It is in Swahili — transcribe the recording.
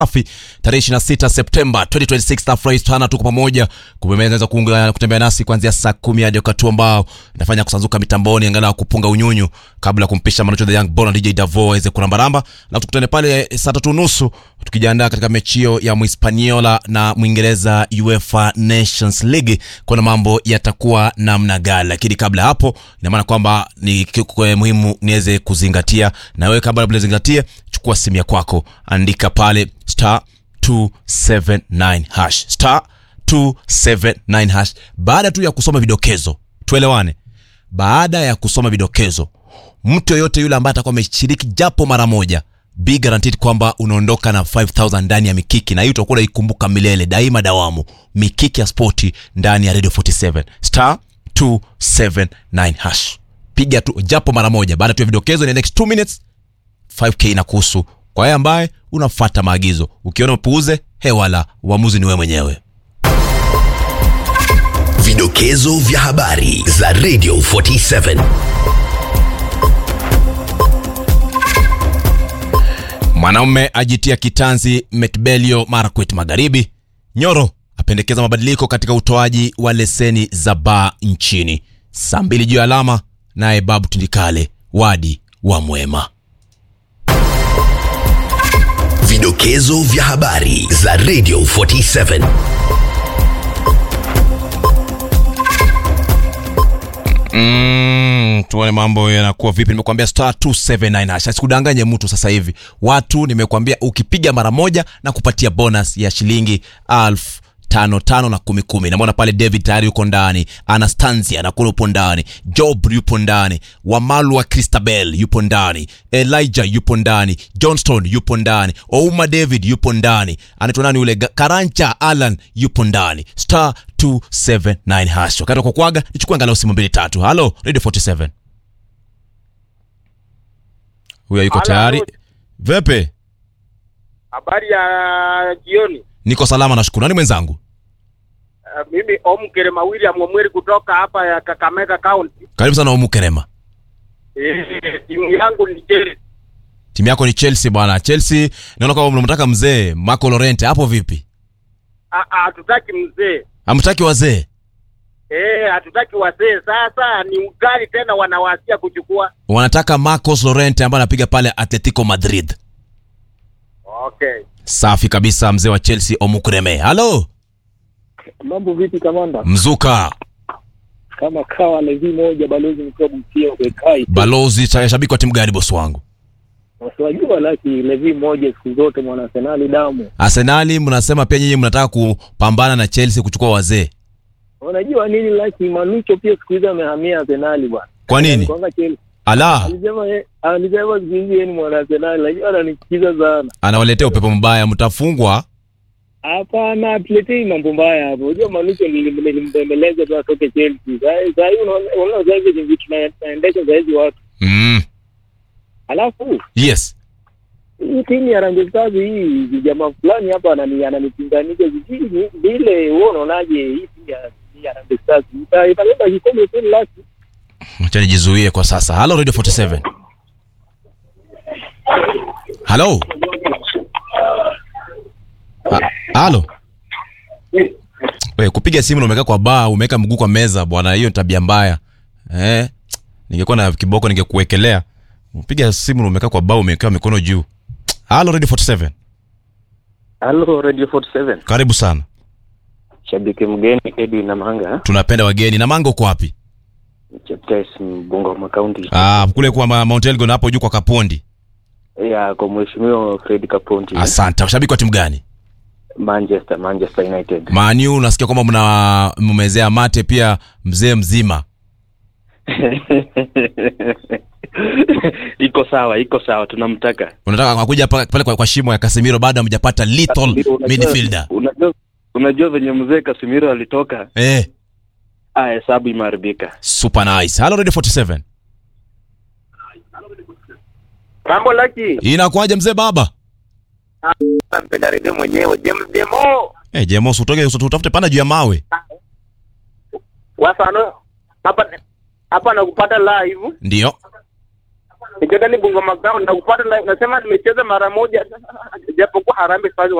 safi tarehe 26 Septemba 2026. Nafurahi sana tuko pamoja, kumeweza kuunga kutembea nasi kuanzia saa kumi hadi wakati ambao nafanya kusanzuka mitamboni, angalau kupunga unyunyu kabla ya kumpisha Manucho the Young Bona DJ Davo aweze kurambaramba, na tukutane pale saa tatu nusu tukijiandaa katika mechi hiyo ya Mhispaniola na Mwingereza UEFA Nations League, kuna mambo yatakuwa namna gani. Lakini kabla hapo, ina maana kwamba ni kitu muhimu niweze kuzingatia, na wewe kabla unazingatia, chukua simu ya kwako, andika pale star 279 hash star 279 hash. Baada tu ya kusoma vidokezo, tuelewane, baada ya kusoma vidokezo, mtu yoyote yule ambaye atakuwa ameshiriki japo mara moja be guaranteed kwamba unaondoka na 5000 ndani ya mikiki, na hiyo utakuwa unaikumbuka milele daima dawamu. Mikiki ya spoti ndani ya Radio 47 star 279 hash, piga tu japo mara moja. Baada tu ya vidokezo, in the next 2 minutes 5k na kuhusu kwa yeye ambaye unafuata maagizo. Ukiona upuuze, hewala, uamuzi ni wewe mwenyewe. Vidokezo vya habari za Radio 47. Mwanaume ajitia kitanzi Metbelio Marakwet Magharibi. Nyoro apendekeza mabadiliko katika utoaji wa leseni za baa nchini. Saa mbili juu ya alama, naye Babu Tindikale wadi wa Mwema. Vidokezo vya habari za Radio 47. Mm, tuone mambo yanakuwa vipi. Nimekuambia star 279 hash. Sikudanganye mtu sasa hivi. Watu nimekuambia ukipiga mara moja na kupatia bonus ya shilingi alfu tano tano na kumi kumi. Namwona pale David tayari yuko ndani, Anastasia nakuna yupo ndani, Job yupo ndani, Wamalwa Christabel yupo ndani, Elijah yupo ndani, Johnston yupo ndani, Ouma David yupo ndani, anaitwa nani ule Ga- Karancha Alan yupo ndani, star 279 hash. Wakati wa kukwaga nichukue angalau simu mbili tatu. Halo Radio 47, huyo yuko Halo, tayari. halo. Vepe, Habari ya jioni. niko salama nashukuru. Nani mwenzangu? Uh, mimi Omkerema William Omweri kutoka hapa ya Kakamega County. Karibu sana Umukerema. Eh, timu yangu ni Chelsea. timu yako ni Chelsea bwana. Chelsea naona kama mnamtaka mzee Marco Llorente, hapo vipi? Ah, ah, Hatutaki mzee Hamtaki wazee? eh, hatutaki wazee. Sasa ni ugali tena wanawasia kuchukua. Wanataka Marcos Llorente ambaye anapiga pale Atletico Madrid. Okay. Safi kabisa, mzee wa Chelsea Omukreme. Halo Mambo vipi kamanda? mzuka Kama kawa levi moja balozi mkuu Busia ubekai. balozi cha shabiki wa timu gani bosi wangu? Wasiwajua laki levi moja siku zote mwana Arsenali damu. Arsenali mnasema pia nyinyi mnataka kupambana na Chelsea kuchukua wazee. Unajua nini laki Manucho pia siku hizi amehamia Arsenali bwana. Kwa nini? Kwanga Chelsea. Ala, Alisema ye- alisema siku hizi yeye ni mwana Arsenali. Najua ananikiza sana. anawaletea upepo mbaya, mtafungwa. Hapana, tuletei mambo mbaya hapo. Unajua Manucho nilim- nilimbembeleza tu atoke Chelsea. Sasa sasa hivi unaona unaona sasa hivi vitu tuna- tunaendesha sasa hivi watu. Mm. Alafu Yes. hii timu ya Harambee Stars hii jamaa fulani hapa anani ananipinganisha sijui ni- vile wewe unaonaje hii timu ya ya Harambee Stars ita- itabeba kikombe kweli laki Acha nijizuie kwa sasa. Halo Radio 47. Halo. Ha- Halo. We, kupiga simu na umeweka kwa baa, umeweka mguu kwa meza bwana, hiyo ni tabia mbaya. Eh? Ningekuwa na kiboko ningekuwekelea. Upiga simu na umeweka kwa baa, umewekewa mikono juu. Halo Radio 47. Halo Radio 47. Karibu sana. Shabiki mgeni Edwin Namanga, Tunapenda wageni. Na mango uko wapi? Cheptais Bungoma County. Ah, kule kwa Ma- Mount Elgon hapo juu kwa Kapondi. Ya kwa mheshimiwa Fred Kaponti. Asante. Shabiki wa timu gani? Manchester, Manchester United. Manu nasikia kwamba mna mmezea mate pia mzee mzima. iko sawa, iko sawa, tunamtaka. Unataka akuja pa- pale kwa, kwa shimo ya Casemiro bado hamjapata little Unajua- midfielder. Unajua unajua venye mzee Casemiro alitoka, Eh, ah, hesabu imeharibika. super nice. Hello Radio 47. Mambo laki. Inakuaje mzee baba? Nampenda redio mwenyewe James Demo. Eh, Jemos utoke utafute pana juu ya mawe. Wasano hapa hapa nakupata live. Ndio. nikienda ni Bungoma Ground na kupata live, nasema nimecheza mara moja japokuwa Harambee Stars